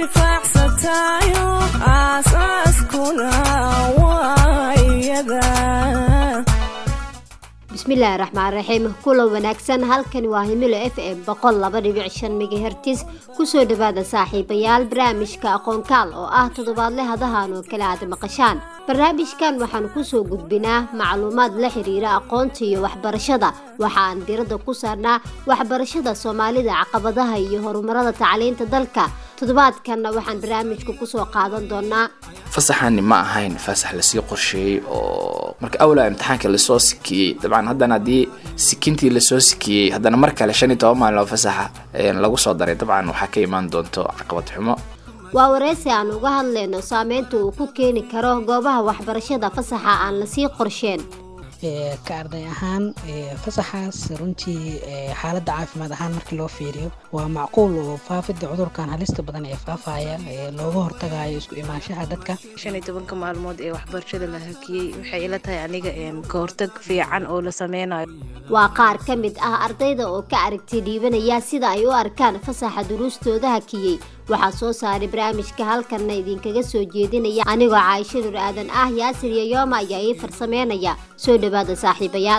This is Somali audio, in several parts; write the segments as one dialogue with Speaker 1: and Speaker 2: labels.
Speaker 1: intifaacsatayo aasaaskuna waa iyada
Speaker 2: bismillaahi raxmaan raxiim kulan wanaagsan halkani waa himilo f m boqol laba dhibic shan megahertis kusoo dhawaada saaxiibayaal barnaamijka aqoonkaal oo ah toddobaadle hadahan oo kale aad maqashaan barnaamijkan waxaanu kusoo gudbinaa macluumaad la xiriira aqoonta iyo waxbarashada waxaan diradda ku saarnaa waxbarashada soomaalida caqabadaha iyo horumarada tacliinta dalka toddobaadkanna waxaan barnaamijka kusoo qaadan doonaa
Speaker 3: fasaxani ma ahayn fasax lasii qorsheeyey oo marka awlaa imtixaanka lasoo sikiyey dabcan haddana haddii sikintii lasoo sikiyey haddana mar kale shan iyo toban maalin oo fasaxa lagu soo daray dabcan waxaa ka imaan doonto caqabad xumo
Speaker 2: waa wareysi aan uga hadlayno saameynta uu ku keeni karo goobaha waxbarashada fasaxa aan lasii qorsheen
Speaker 4: ka arday ahaan fasaxaas runtii xaaladda caafimaad ahaan markii loo fiiriyo waa macquul oo faafidda cudurkan halista badan ee faafaya looga hortagayo isku imaanshaha dadka
Speaker 5: shan iyo tobanka maalmood ee waxbarashada la hakiyey waxay ila tahay aniga ka hortag fiican oo la sameynayo
Speaker 2: waa qaar ka mid ah ardayda oo ka aragti dhiibanaya sida ay u arkaan fasaxa duruustooda hakiyey waxaa soo saaray barnaamijka halkanna idinkaga soo jeedinaya anigoo caaisho nur aadan ah yaasir yoyooma ayaa ii farsameynaya soo dhawaada saaxiibayaal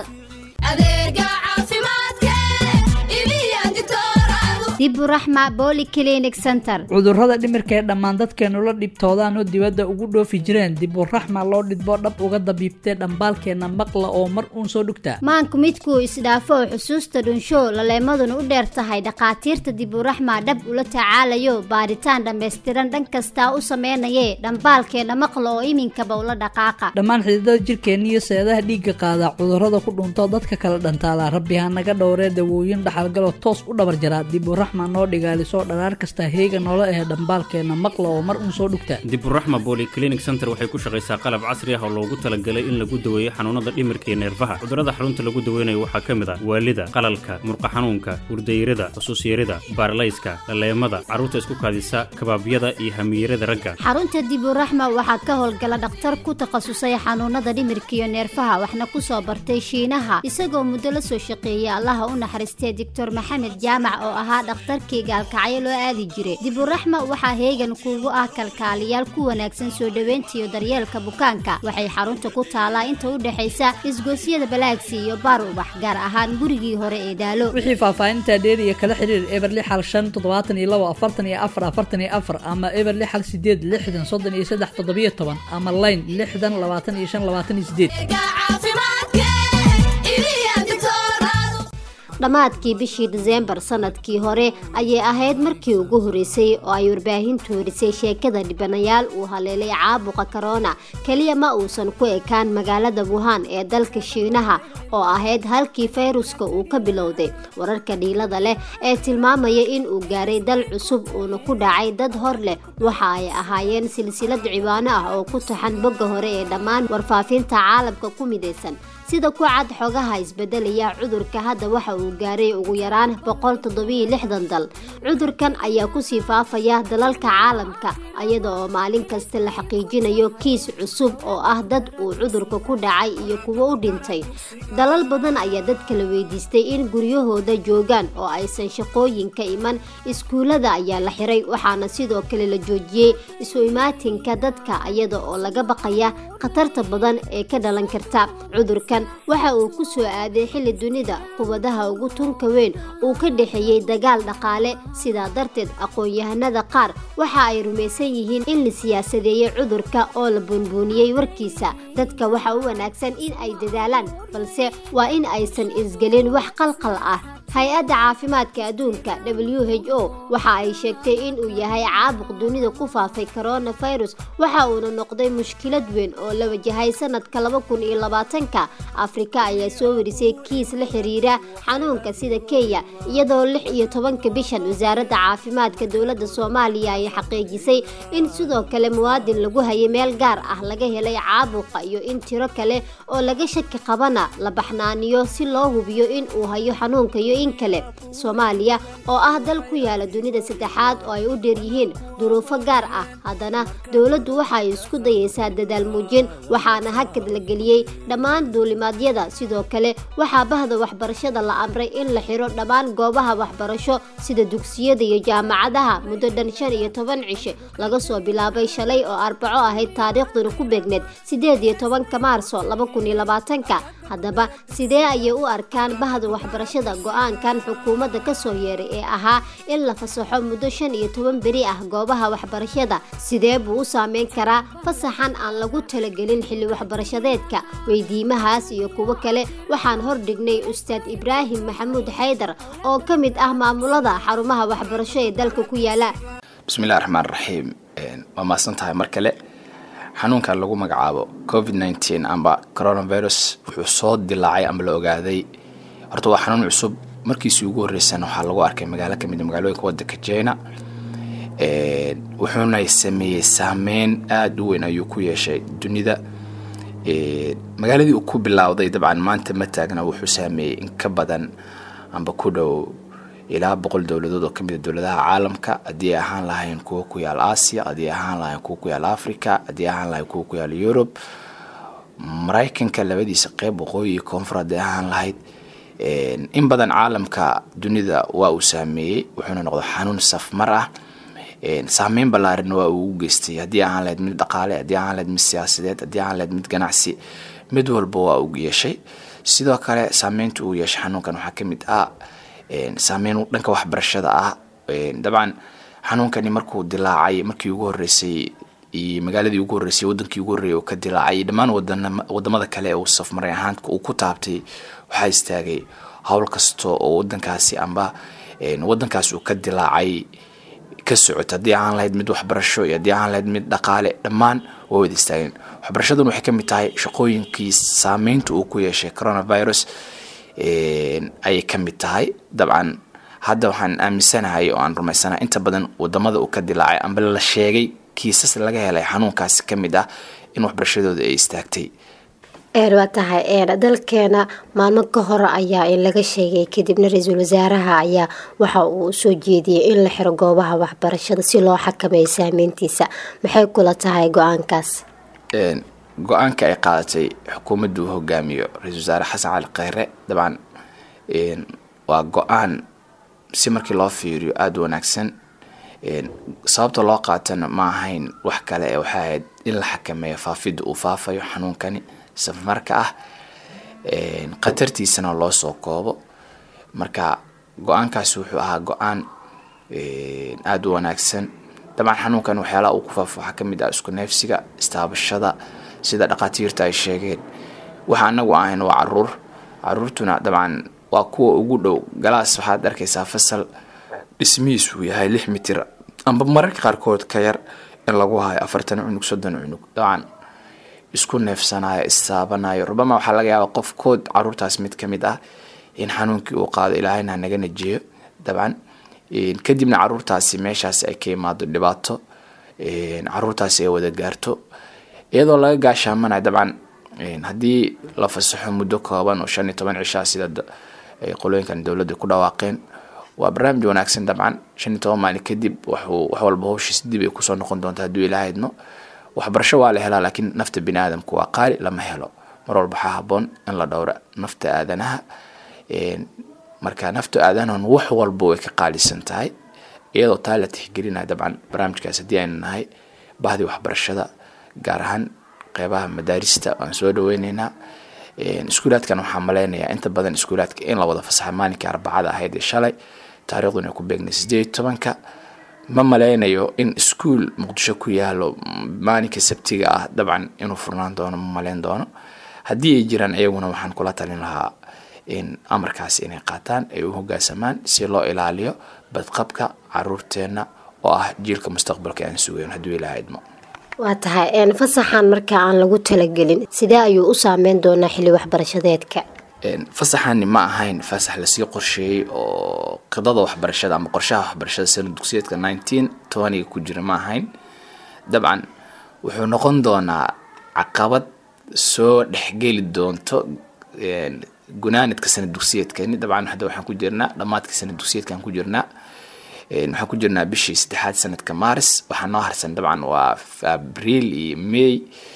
Speaker 2: diburaxma boli clinic center
Speaker 6: cudurrada dhimirka ee dhammaan dadkeenu la dhibtoodaan oo dibadda ugu dhoofi jireen diburaxma loo dhidbo dhab uga dabiibtee dhambaalkeenna maqla oo mar uun soo dhugtaa
Speaker 2: maanku midkuu isdhaafo oo xusuusta dhunsho laleemaduna u dheer tahay dhakhaatiirta diburaxma dhab ula tacaalayo baaritaan dhammaystiran dhan kastaa u sameynayee dhambaalkeenna maqla oo iminkaba ula dhaqaaqa
Speaker 6: dhammaan xididada jirkeenna iyo seedaha dhiigga qaada cudurrada ku dhunto dadka kala dhantaala rabbi ha naga dhowree dawooyin dhaxalgaloo toos u dhabar jaraa diburaxma noo dhigaalisoo dharaar kasta heega noola ahe dhambaalkeenna maqla oo mar uun soo dhugta
Speaker 7: diburaxma bolyclinic center waxay ku shaqaysaa qalab casri ah oo loogu talagalay in lagu daweeyo xanuunada dhimirka iyo neerfaha cudurrada xarunta lagu daweynayo waxaa ka mid ah waalida qalalka murqa xanuunka hurdayrada xusuusyarida baarlayska dhaleemada carruurta isku kaadisa kabaabyada iyo hamiyarada ragga
Speaker 2: xarunta diburaxma waxaa ka howlgala dhakhtar ku takhasusay xanuunada dhimirka iyo neerfaha waxna kusoo bartay shiinaha isagoo muddo la soo shaqeeyay allaha u naxariistay doctor maxamed jaamac oo ahaa dhakhtarkii gaalkacyo loo aadi jiray diburaxma waxaa heegan kuugu ah kalkaaliyaal ku wanaagsan soo dhoweynta iyo daryeelka bukaanka waxay xarunta ku taalaa inta u dhexaysa isgoosyada balaagsi iyo baar ubax gaar ahaan gurigii hore ee daalo
Speaker 6: wixii faahfaahinta dheer iyo kala xiriir eberli xal shan toddobaatan iyo labo afartan iyo afar afartan iyo afar ama eberli xal sideed lixdan soddon iyo saddex toddobiyo toban ama layn lixdan labaatan iyo shan labaatan iyo sideed
Speaker 2: dhammaadkii bishii diseembar sanadkii hore ayay ahayd markii ugu horeysay oo ay warbaahintu horisay sheekada dhibanayaal uu haleelay caabuqa korona keliya ma uusan ku ekaan magaalada wuhan ee dalka shiinaha oo ahayd halkii fayruska uu ka bilowday wararka dhiilada leh ee tilmaamaya in uu gaaray dal cusub uuna ku dhacay dad hor leh waxa ay ahaayeen silsilad ciwaano ah oo ku taxan bogga hore ee dhammaan warfaafinta caalamka ku midaysan sida ku cad xogaha isbedelaya cudurka hadda waxa uu gaaray ugu yaraan boqol toddobiyo lixdan dal cudurkan ayaa kusii faafaya dalalka caalamka iyada oo maalin kasta la xaqiijinayo kiis cusub oo ah dad uu cudurka ku dhacay iyo kuwo u dhintay dalal badan ayaa dadka la weydiistay in guryahooda joogaan oo aysan shaqooyinka iman iskuullada ayaa la xiray waxaana sidoo kale la joojiyey isu imaatinka dadka iyada oo laga baqaya khatarta badan ee ka dhalan karta cudurka waxa uu ku soo aaday xilli dunida qubadaha ugu tunka weyn uu ka dhexeeyey dagaal dhaqaale sidaa darteed aqoon-yahanada qaar waxa ay rumaysan yihiin in la siyaasadeeyey cudurka oo la buunbuuniyey warkiisa dadka waxa u wanaagsan in ay dadaalaan balse waa in aysan isgelin wax qalqal ah hay-adda caafimaadka adduunka w h o waxa ay sheegtay in uu yahay caabuq dunida ku faafay coronavirus waxa uuna noqday mushkilad weyn oo la wajahay sanadka laba kun iyo labaatanka afrika ayaa soo warisay kiis la xiriira xanuunka sida kenya iyadoo lix iyo tobanka bishan wasaaradda caafimaadka dowladda soomaaliya ay xaqiijisay in sidoo kale muwaadin lagu hayay meel gaar ah laga helay caabuqa iyo in tiro kale oo laga shaki qabana la baxnaaniyo si loo hubiyo in uu hayo xanuunka iyo in kale soomaaliya oo ah dal ku yaala dunida saddexaad oo ay u dheer yihiin duruufo gaar ah haddana dowladdu waxa ay isku dayaysaa dadaal muujin waxaana hakad la geliyey dhammaan duulimaadyada sidoo kale waxaa bahda waxbarashada la amray in la xiro dhammaan goobaha waxbarasho sida dugsiyada iyo jaamacadaha muddo dhan shan iyo toban cishe laga soo bilaabay shalay oo arbaco ahayd taariikhduna ku beegneed sideed iyo tobanka maarso laba kun iyo labaatanka haddaba sidee ayay u arkaan bahda waxbarashada go-aankan xukuumadda kasoo yeeray ee ahaa in la fasaxo muddo shan iyo toban beri ah goobaha waxbarashada sidee buu u saameyn karaa fasaxan aan lagu talagelin xilli waxbarashadeedka weydiimahaas iyo kuwo kale waxaan hordhignay ustaad ibraahim maxamuud xaydar oo ka mid ah maamulada xarumaha waxbarasho ee dalka ku yaala
Speaker 3: bismillahi raxmaan raxiim waa mahadsan tahay mar kale xanuunkan lagu magacaabo covid nteen amba coronavirus wuxuu soo dilaacay amba la ogaaday horta waa xanuun cusub markiisii ugu horreysana waxaa lagu arkay magaalo kamid a magaalooyinka wadanka jina wuxuuna sameeyey saameyn aada u weyn ayuu ku yeeshay dunida magaaladii uu ku bilowday dabcan maanta ma taagna wuxuu saameeyey in ka badan amba ku dhow ilaa boqol dowladood oo kamid a dowladaha caalamka haddii ay ahaan lahayn kuwa ku yaal asia haddii ay ahaan lahayn kuwa ku yaal africa haddii ay ahaan lahayn kuwa ku yaal yurub maraykanka labadiisa qeyb waqooyi iyo koonfur haddii ahaan lahayd in badan caalamka dunida waa uu saameeyey wuxuuna noqday xanuun safmar ah saameyn ballaarina waa uu u geystay haddii ahaan lahayd mid dhaqaale haddii ahaan lahayd mid siyaasadeed haddii ahaan lahayd mid ganacsi mid walba waa uu yeeshay sidoo kale saameynta uu yeeshay xanuunkan waxaa kamid ah saameyn dhanka waxbarashada ah dabcan xanuunkani markuu dilaacay markii ugu horeysay iyo magaaladii ugu horreysay wadankii ugu horreeyay oo ka dilaacay dhammaan wadamada kale ee uu safmaray ahaan uu ku taabtay waxaa istaagay howl kasta oo wadankaasi amba wadankaasi uu ka dilaacay ka socota haddii ahaan lahayd mid waxbarasho iyo haddii ahaan lahayd mid dhaqaale dhammaan waa wada istaageen waxbarashaduna waxay kamid tahay shaqooyinkii saameynta uu ku yeeshay coronavirus ayay ka mid tahay dabcan hadda waxaan aaminsanahay oo aan rumaysanahay inta badan wadamada uu ka dilaacay amba la sheegay kiisas laga helay xanuunkaasi ka mid ah in waxbarashadooda ay istaagtay
Speaker 2: waa tahay dalkeena maalmo ka hor ayaa in laga sheegay kadibna ra-iisul wasaaraha ayaa waxa uu soo jeediyey in la xiro goobaha waxbarashada si loo xakameeyo saameyntiisa maxay kula tahay go-aankaas
Speaker 3: go-aanka ay qaadatay xukuumadda uu hogaamiyo ra-isul wasaare xasan cali kheyre dabcan waa go-aan si markii loo fiiriyo aada u wanaagsan sababta loo qaatana ma ahayn wax kale ee waxay ahayd in la xakameeyo faafidda uu faafayo xanuunkani safmarka ah khatartiisana loo soo koobo marka go-aankaasi wuxuu ahaa go-aan aada u wanaagsan dabcan xanuunkan waxyaalaha uu ku faafo waxaa kamid ah isku neefsiga istaabashada sida dhakhaatiirta ay sheegeen waxa anagu ahayn waa caruur caruurtuna dabcan waa kuwa ugu dhow galaas waxaad arkaysaa fasal dhismihiisuu yahay lix mitir amba mararka qaarkood ka yar in lagu hayo afartan cunug soddon cunug dabcan isku neefsanayo istaabanayo rubama waxaa laga yaaba qofkood caruurtaas mid kamid ah in xanuunkii uu qaado ilaahayna hanaga najeeyo dabcan kadibna caruurtaasi meeshaasi ay ka imaado dhibaato caruurtaasi ay wada gaarto iyadoo laga gaashaamanayo dabcan haddii la fasaxo muddo kooban oo shan iyo toban cishaa sida qolooyinkan dowladda ku dhawaaqeen waa barnaamij wanaagsan dabcan shan iyo toban maalin kadib waxuu wax walba howshiis dib ay kusoo noqon doonta hadduu ilaaha idmo waxbarasho waa la helaa laakiin nafta bini aadamku waa qaali lama helo mar walba waxaa haboon in la dhowra nafta aadanaha marka nafta aadanahan wax walba way ka qaalisan tahay iyadoo taa la tixgelinaya dabcan barnaamijkaas haddii aynu nahay bahdii waxbarashada gaar ahaan qeybaha madaarista waan soo dhaweyneynaa iskuulaadkan waxaa maleynayaa inta badan iskuulaadka in la wada fasaxa maalinkii arbacada ahayd ee shalay taariikhduna ku beegnay sideed tobanka ma maleynayo in iskuol muqdisho ku yaalo maalinka sabtiga ah dabcan inuu furnaan doono ma maleyn doono haddii ay jiraan iyaguna waxaan kula talin lahaa in amarkaas inay qaataan ay u hogaansamaan si loo ilaaliyo badqabka caruurteenna oo ah jiilka mustaqbalka aan sugayn hadduu ilaaha idmo
Speaker 2: waa tahay fasaxan marka aan lagu talagelin sidee ayuu u saameyn doonaa xilli waxbarashadeedka
Speaker 3: fasaxani ma ahayn fasax lasii qorsheeyey oo qidada waxbarashada ama qorshaha waxbarashada sana dugsiyeedka nineteen tobaniga ku jira ma ahayn dabcan wuxuu noqon doonaa caqabad soo dhexgeli doonto gunaanadka sana dugsiyeedkani dabcan hadda waxaan ku jirnaa dhammaadka sana dugsiyeedkaan ku jirnaa waxaan ku jirnaa bishii saddexaad sanadka maris waxaa noo harsan dabcan waa abriil iyo may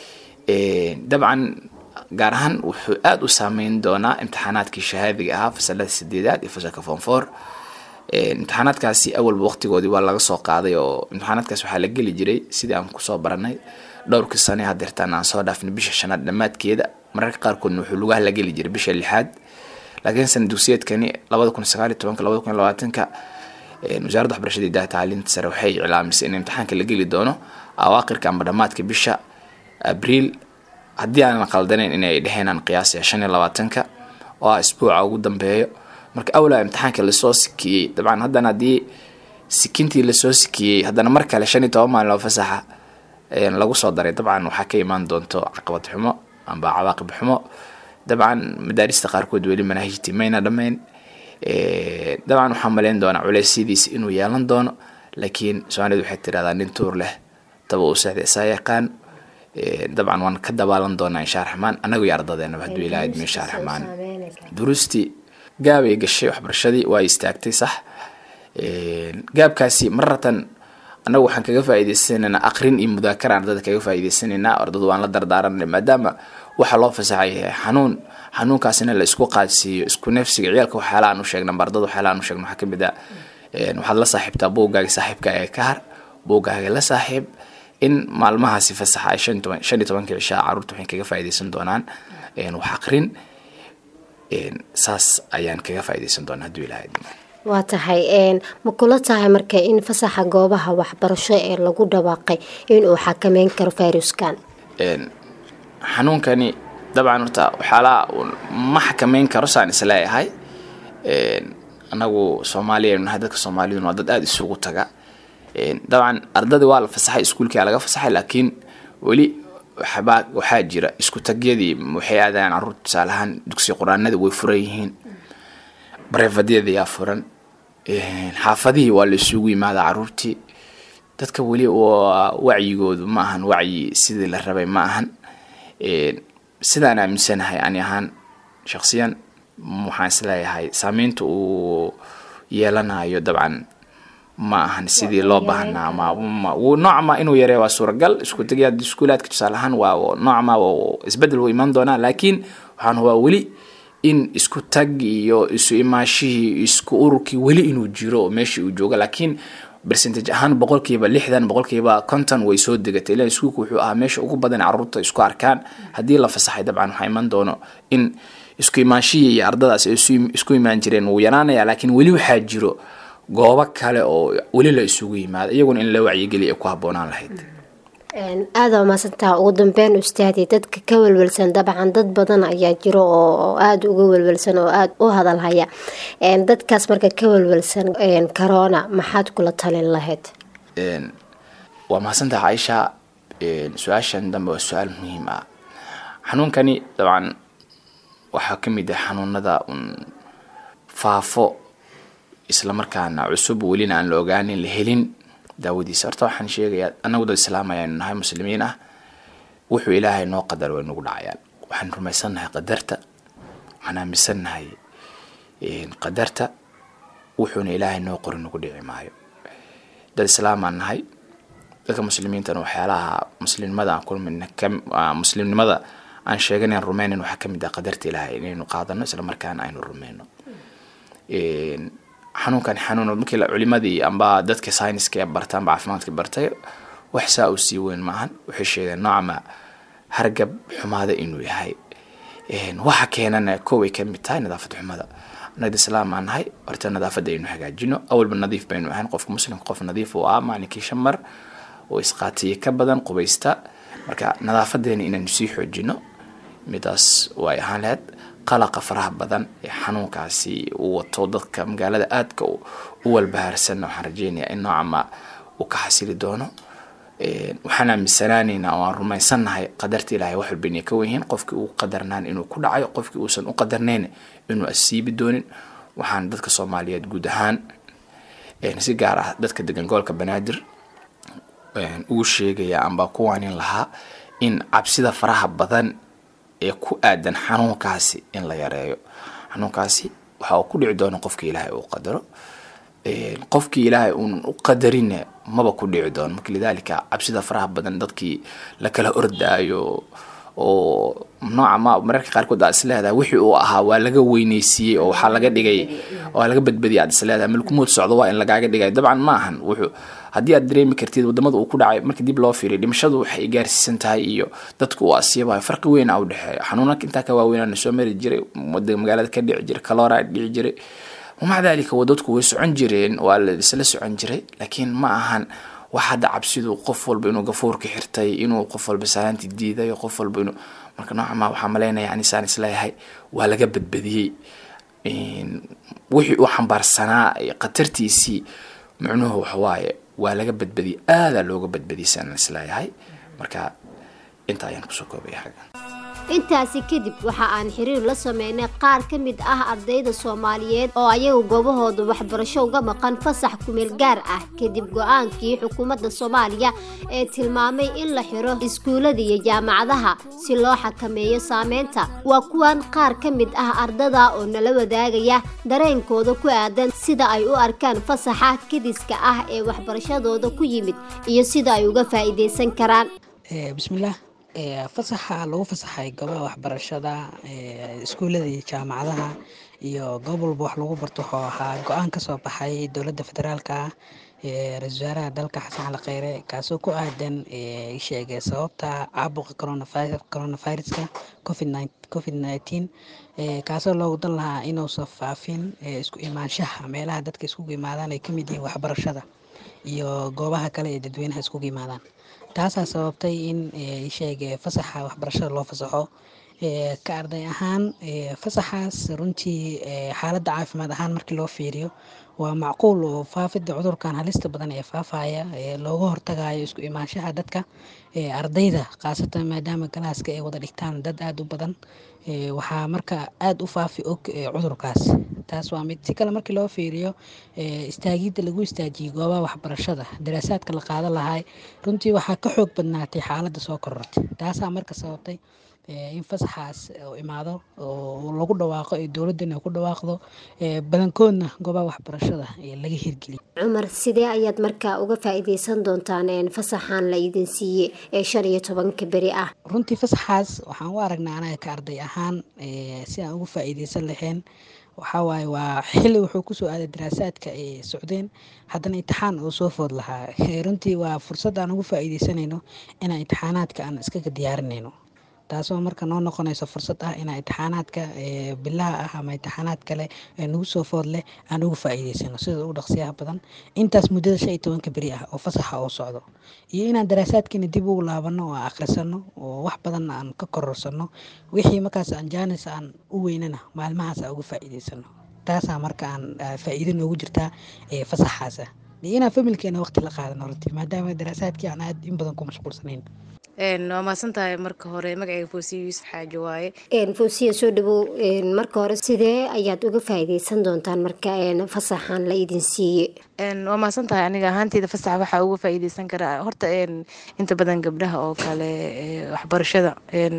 Speaker 3: dabcan gaar ahaan wuxuu aada u saameyn doonaa imtixaanaadkii shahaadiga ahaa fasalada sideedaad iyo fasalka fonfor imtixaanaadkaasi awalba waqtigoodii waa laga soo qaaday oo imtixaanaadkaas waxaa la geli jiray sidii aan kusoo baranay dhowrkii sane hadeertaan aan soo dhaafnay bisha shanaad dhammaadkeeda mararka qaarkoodna wuxuu lugaha la geli jiray bisha lixaad laakiin sana dugsiyeedkani labada kun sagaal iyo tobanka labada kun iyo labaatanka wasaaradda waxbarashada idaha tacliinta sare waxay iclaamisay in imtixaanka la geli doono awaaqirka amba dhammaadka bisha abriil haddii aanan qaldanayn inay dheheenaan qiyaasaya shan iyo labaatanka oo ah isbuuca ugu dambeeyo marka awlaa imtixaanka lasoo sikiyey dabcan haddana haddii sikintii lasoo sikiyey haddana mar kale shan iyo toban maalin oo fasaxa lagu soo daray dabcan waxaa ka imaan doonto caqabad xumo amba cawaaqib xumo dabcan madaarista qaarkood weli manaahijtii mayna dhammayn dabcan waxaa maleyn doonaa culeysyadiisa inuu yeelan doono laakiin soomaalida waxay tirahdaa nin tuur leh taba uu seexda isaa yaqaan dabcan waan ka dabaalan doonaa insha raxmaan annagu iyo ardadeenaba hadduu ilaaha idmo insha raxmaan duruustii gaabay gashay waxbarashadii waa istaagtay sax gaabkaasi maratan annagu waxaan kaga faa'iidaysanaynaa aqrin iyo mudaakara ardada kaga faa'iidaysanaynaa ardadu waan la dardaaranay maadaama waxa loo fasaxay yahay xanuun xanuunkaasina la isku qaadsiiyo isku neefsiga ciyaalka waxyaala aan u sheegna ardada waxyaala aan u sheegna waxaa kamid ah waxaad la saaxiibtaa buuggaaga saaxiibka ee ka har buuggaaga la saaxiib in maalmahaasi fasaxa ay shan toban shan iyo tobanka cishaa carruurta waxay kaga faa'iidaysan doonaan wax aqrin saas ayaan kaga faa'iidaysan doonaa hadduu ilaahay idmo
Speaker 2: waa tahay ma kula tahay marka in fasaxa goobaha waxbarasho ee lagu dhawaaqay inuu xakameyn karo fayruskan
Speaker 3: xanuunkani dabcan horta waxyaalaha ma xakameyn karo saan isleeyahay anagu soomaaliya nahay dadka soomaaliduna waa dad aada isugu taga dabcan ardadii waa la fasaxay iskuulkia laga fasaxay laakiin weli waxbaa waxaa jira isku tagyadii waxay aadayaan carruurta tusaale ahaan dugsi qur-aanada way furan yihiin bareefadyada yaa furan xaafadihii waa la isugu yimaadaa carruurtii dadka weli wacyigoodu ma ahan wacyi sidii la rabay ma ahan sidaan aaminsanahay ani ahaan shaksiyan waxaan isleeyahay saameynta uu yeelanayo dabcan ma ahan sidii loo baahnaa noocma inuu yareeyo waa suuragal isku tegya iskuulaadka tusaale ahaan waa noocma isbedel wuu imaan doonaa laakiin waxaan hubaa weli in isku tag iyo isu imaashihii isku ururkii weli inuu jiro oo meeshii uu joogo laakiin percentage ahaan boqolkiiba lixdan boqolkiiba konton way soo degatay ilan iskuulku wuxuu ahaa meesha ugu badan carruurta isku arkaan haddii la fasaxay dabcan waxaa iman doono in isku imaanshihii iyo ardadaas ay isku imaan jireen wuu yaraanaya laakiin weli waxaa jiro goobo kale oo weli la isugu yimaado iyaguna in la wacyigeliya ay ku habboonaan lahayd
Speaker 2: aada umaasantaha ugu dambeyn ustaadi dadka ka welwelsan dabcan dad badan ayaa jiro oo aada uga welwelsan oo aada u hadalhaya dadkaas marka ka welwelsan corona maxaad kula talin lahayd
Speaker 3: waa mahadsantaha caaisha su-aashan dambe waa su-aal muhiim ah xanuunkani dabcan waxaa ka mid ah xanuunada un faafo islamarkaana cusub welina aan la ogaanin la helin daawadiisa horta waxaan sheegayaa anagu dad islaam ayaanu nahay muslimiin ah wuxuu ilaahay noo qadar way nagu dhacayaan waxaan rumaysannahay qadarta waxaan aaminsannahay qadarta wuxuuna ilaahay noo qori nagu dhici maayo dad islaam aan nahay dadka muslimiintana waxyaalaha muslimnimada aan kulmin muslimnimada aan sheeganayn rumeynan waxaa kamid ah qadarta ilaahay inaynu qaadano islamarkaana aynu rumeyno xanuunkan xanuun markii culimadii amba dadka syniska ee barta amba caafimaadka bartay wax saa uu sii weyn maahan waxay sheegeen noocama hargab xumaada inuu yahay waxa keenana koway ka mid tahay nadaafad xumada anagda islaam aan nahay horta nadaafadda aynu hagaajino awalba nadiif baynu ahayn qofka muslimka qof nadiif uu ah maalinkii shan mar oo isqaatiye ka badan qubaysta marka nadaafadeena inaynu sii xoojino midaas way ahaan lahayd qalaqa faraha badan ee xanuunkaasi uu wato dadka magaalada aadka u walbahaarsanna waxaan rajeynayaa in noocama uu ka xasili doono waxaan aaminsanaanaynaa oo aan rumaysannahay qadarta ilaahay wax walba inay ka wenyihiin qofkii uu qadarnaan inuu ku dhacayo qofkii uusan u qadarnayn inuu asiibi doonin waxaan dadka soomaaliyeed guud ahaan si gaar ah dadka degan gobolka banaadir ugu sheegaya amba kuwaanin lahaa in cabsida faraha badan ee ku aadan xanuunkaasi in la yareeyo xanuunkaasi waxa uu ku dhici doona qofka ilaahay uu qadaro qofkii ilaahay uunan u qadarinna maba ku dhici doono marka lidaalika cabsida faraha badan dadkii la kala ordaayo oo nooca ma mararka qaarkood aad isleedahay wixii uu ahaa waa laga weyneysiiyey oo waxaa laga dhigay waa laga badbadiyay aad isleedahay malkumood socdo waa in lagaaga dhigay dabcan ma ahan wuxuu haddii aad dareemi kartid wadamada uu ku dhacay marka dib loo fiiriyo dhimashadu waxay gaarsiisan tahay iyo dadku uu asiibayo farqi weyn a u dhexeeya xanuunaka intaa ka waaweynana soo mari jiray wada magaalada ka dhici jiray kalora dhici jiray wamaca dalika wadadku way socon jireen waa la isla socon jiray laakiin ma ahan wax hadda cabsidu qof walba inuu gafuurka xirtay inuu qof walba salaanti diiday qof walba inuu marka nooca ma waxaa malaynaya anisaan isleeyahay waa laga badbadiyey wixii uu xambaarsanaa khatartiisii micnuhu waxawaaye waa laga badbadiyey aadaa looga badbadiyay saan isleeyahay marka inta ayaan kusoo koobaya xagga
Speaker 2: intaasi kadib waxa aan xiriir la sameynay qaar ka mid ah ardayda soomaaliyeed oo ayagu goobahooda waxbarasho uga maqan fasax kumeel gaar ah kadib go-aankii xukuumadda soomaaliya ee tilmaamay in la xiro iskuullada iyo jaamacadaha si loo xakameeyo saameynta waa kuwan qaar ka mid ah ardada oo nala wadaagaya dareenkooda ku aadan sida ay u arkaan fasaxa kadiska ah ee waxbarashadooda ku yimid iyo sida ay uga faa'iidaysan karaan
Speaker 4: bismillaah fasaxa lagu fasaxay goobaha waxbarashada iskuullada iyo jaamacadaha iyo goob walba wax lagu barto wuxuu ahaa go-aan kasoo baxay dowladda federaalka ah ra-isul wasaaraha dalka xasan cali kheyre kaasoo ku aadan sheegay sababta caabuqa coronaviruska covid nineteen kaasoo loogu dan lahaa inuusan faafin isku imaanshaha meelaha dadka iskugu imaadaan ay kamid yihiin waxbarashada iyo goobaha kale ee dadweynaha iskugu imaadaan taasaa sababtay in sheege fasaxa waxbarashada loo fasaxo ka arday ahaan fasaxaas runtii xaaladda caafimaad ahaan markii loo fiiriyo waa macquul oo faafidda cudurkan halista badan ee faafaya looga hortagayo isku imaanshaha dadka ardayda khaasatan maadaama galaaska ay wada dhigtaan dad aada u badan waxaa marka aada u faafi og cudurkaas taas waa mid si kale markii loo fiiriyo istaagidda lagu istaajiyey goobaha waxbarashada daraasaadka la qaadan lahay runtii waxaa ka xoog badnaatay xaaladda soo korortay taasaa marka sababtay in fasaxaas uu imaado oo lagu dhawaaqo ee dowladdan ay ku dhawaaqdo badankoodna goobaha waxbarashada laga hirgeliyo
Speaker 2: cumar sidee ayaad markaa uga faa'iidaysan doontaan fasaxan la idin siiye ee shan iyo tobanka beri ah
Speaker 4: runtii fasaxaas waxaan u aragnaa anaga ka arday ahaan si aan uga faa'iidaysan lahayn waxaa waaye waa xilli wuxuu kusoo aaday daraasaadka ay socdeen haddana imtixaan uu soo food lahaa runtii waa fursad aan ugu faa'iidaysanayno inaan imtixaanaadka aan iskaga diyaarinayno taasoo marka noo noqonayso fursad ah inaan imtixaanaadka bilaha ah ama imtixaanaad kale ee nagu soo food leh aan uga faa'iidaysano sida ugu dhaqsiyaha badan intaas muddada shan iyo tobanka beri ah oo fasaxa oo socdo iyo inaan daraasaadkiina dib ugu laabano oo akhrisano oo wax badan aan ka kororsano wixii markaas aan jaanis aan u weynana maalmahaas aan uga faa'iidaysano taasaa marka aan faa'iido noogu jirtaa fasaxaasa iyo inaan familkeena waqti la qaadano runtii maadaama daraasaadkii aan aad in badan ku mashquulsanayn
Speaker 5: waa mahadsan tahay marka hore magacayga foosiya yuusuf xaaji waaye
Speaker 2: foosiya soo dhawow marka hore sidee ayaad uga faa'iidaysan doontaan marka fasaxan la idin siiye
Speaker 5: waa mahadsan tahay aniga ahaanteyda fasaxa waxaa uga faa'iidaysan karaa horta inta badan gabdhaha oo kale waxbarashada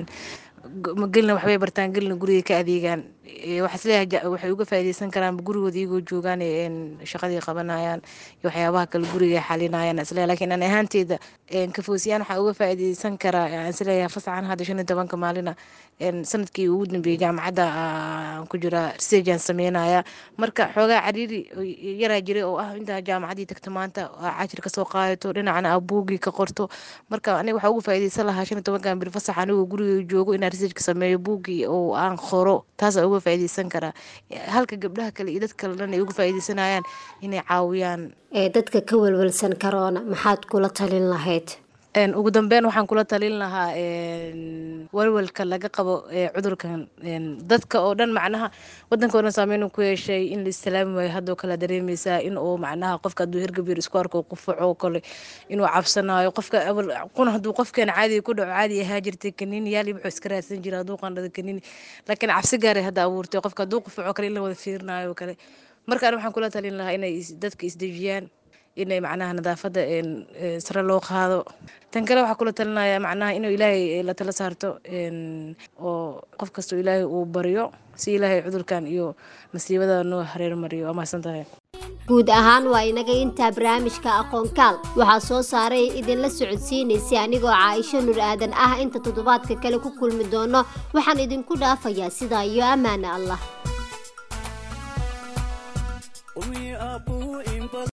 Speaker 5: gelna waxbay bartaan gelna guriga ka adeegaan waxaasleeyahay waxay uga faa'iidaysan karaan gurigooda iyagoo joogaan shaqadii qabanayaan iyo waxyaabaha kale guriga xalinayaan isleeyahay lakiin aan ahaanteyda kafoosiyaan waxaa uga faa'iidaysan karaa aan isleeyahay fasaxan hadda shan iyo tobanka maalina sanadkii ugu dambeeyey jaamacadda aan ku jiraa research aan sameynaya marka xoogaa cariiri yaraa jiray oo ah intaa jaamacaddii tagto maanta cashir kasoo qaadato dhinacana aa buugii ka qorto marka aniga waxaa uga faa'iidaysan lahaa shan iyo tobankan bir fasax anigoo guriga joogo inaan researchka sameeyo buugii oo aan qoro taasaa uga faa'iidaysan karaa halka gabdhaha kale iyo dad kale dhan ay uga faa'iidaysanayaan inay caawiyaan
Speaker 2: ee dadka ka welwelsan karoona maxaad kula talin lahayd
Speaker 5: ugu dambeyn waxaan kula talin lahaa walwalka laga qabo cudurkan dadka oo dhan macnaha wadanka oo dhan saameyn ku yeeshay in la islaami waayo haddoo kale dareemeysaa in uu macnaha qofka hadduu hergabir isku arko qufaco kale inuu cabsanayo qofka quna hadduu qofkeena caadiga ku dhaco caadi ahaa jirtay kaniini yaali wuxuu iska raadsan jira hadduu qandhada kaniini laakiin cabsi gaaray hadda abuurtay qofka hadduu qufaco kale in la wada fiirinayo kale markaan waxaan kula talin lahaa inay dadka isdejiyaan inay macnaha nadaafadda sare loo qaado tan kale waxaa kula talinaya macnaha inuu ilaahay la tala saarto oo qof kastoo ilaahay uu baryo si ilaahay cudurkan iyo masiibada noo hareer mariyo waa mahadsan tahay
Speaker 2: guud ahaan waa inaga intaa barnaamijka aqoonkaal waxaa soo saaray idinla socodsiinaysay anigoo caaisho nur aadan ah inta toddobaadka kale ku kulmi doono waxaan idinku dhaafayaa sidaa iyo ammaana allah